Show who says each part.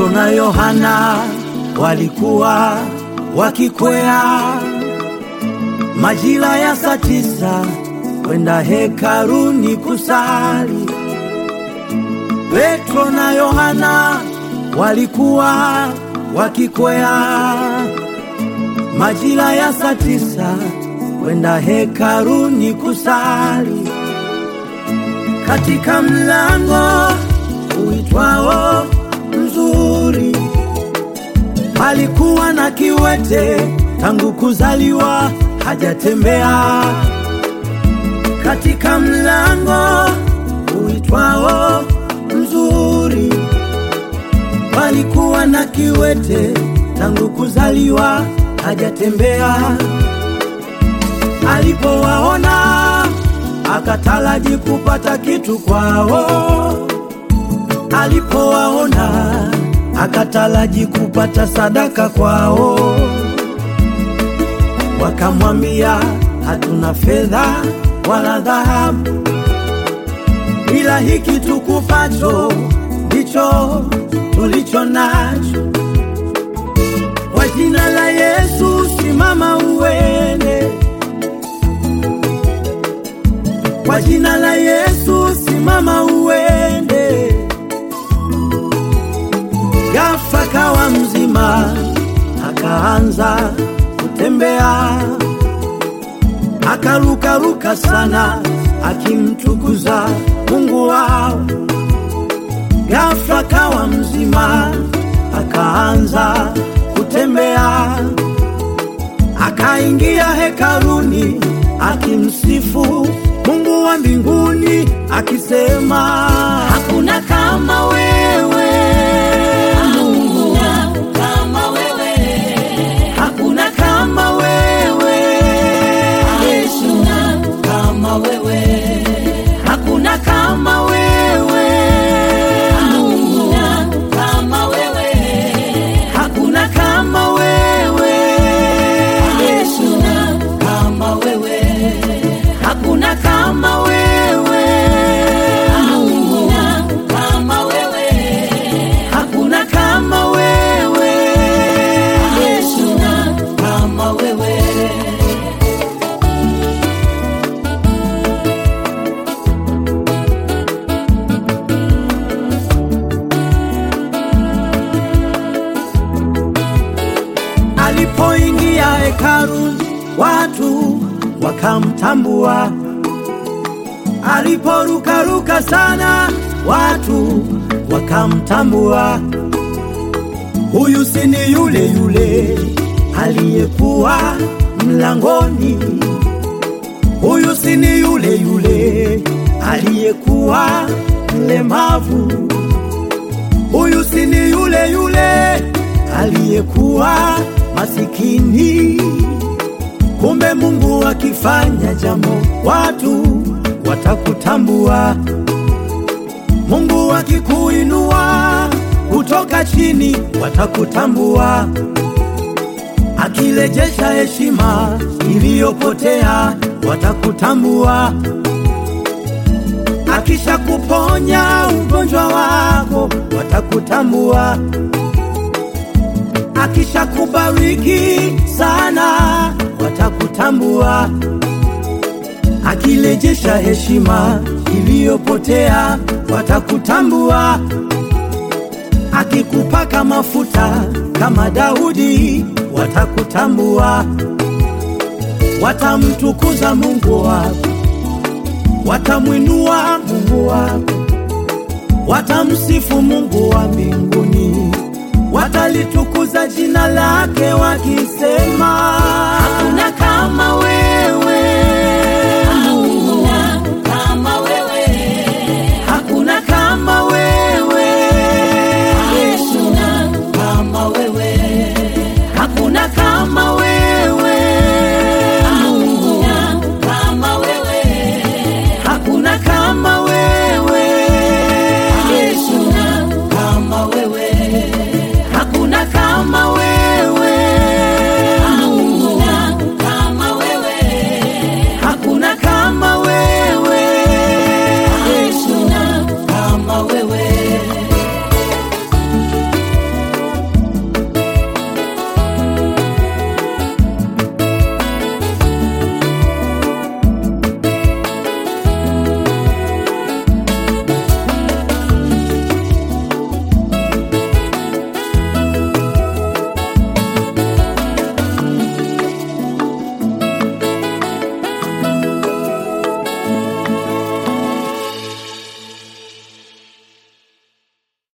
Speaker 1: Petro na Yohana walikuwa wakikwea majira ya saa tisa kwenda hekaruni kusali. Petro na Yohana walikuwa wakikwea majira ya saa tisa kwenda hekaruni kusali. Katika mlango uitwao Mzuri palikuwa na kiwete tangu kuzaliwa hajatembea. Katika mlango uitwao Mzuri palikuwa na kiwete tangu kuzaliwa hajatembea. Alipowaona akataraji kupata kitu kwao. Alipowaona akataraji kupata sadaka kwao. Wakamwambia, hatuna fedha wala dhahabu, ila hiki tukupacho ndicho tulicho nacho. Kwa jina la Yesu simama uende. Kwa jina la Yesu simama uende. Ghafla kawa mzima, akaanza kutembea, akarukaruka sana, akimtukuza Mungu wao. Ghafla kawa mzima, akaanza kutembea, akaingia hekaluni, akimsifu Mungu wa mbinguni, akisema
Speaker 2: Hakuna kama wewe Mungu kama wewe
Speaker 1: hakuna kama wewe
Speaker 2: Yesu kama wewe
Speaker 1: hakuna kama wewe
Speaker 2: Mungu kama wewe
Speaker 1: hakuna kama wewe
Speaker 2: Yesu kama wewe
Speaker 1: hakuna kama wewe
Speaker 2: Mungu kama wewe
Speaker 1: hakuna kama wewe
Speaker 2: Yesu kama wewe
Speaker 1: alipoingia hekalu watu wakamtambua aliporukaruka sana watu wakamtambua huyu si ni yule yule aliyekuwa mlangoni huyu si ni yule yule aliyekuwa mlemavu huyu si ni yule yule aliyekuwa masikini. Kumbe Mungu akifanya jambo, watu watakutambua. Mungu akikuinua kutoka chini, watakutambua. Akirejesha heshima iliyopotea, watakutambua. Akisha kuponya ugonjwa wako, watakutambua akisha kubariki sana watakutambua, akirejesha heshima iliyopotea watakutambua, akikupaka mafuta kama Daudi watakutambua, watamtukuza Mungu wako, watamwinua Mungu wako, watamsifu Mungu wa mbinguni watalitukuza jina lake wakisema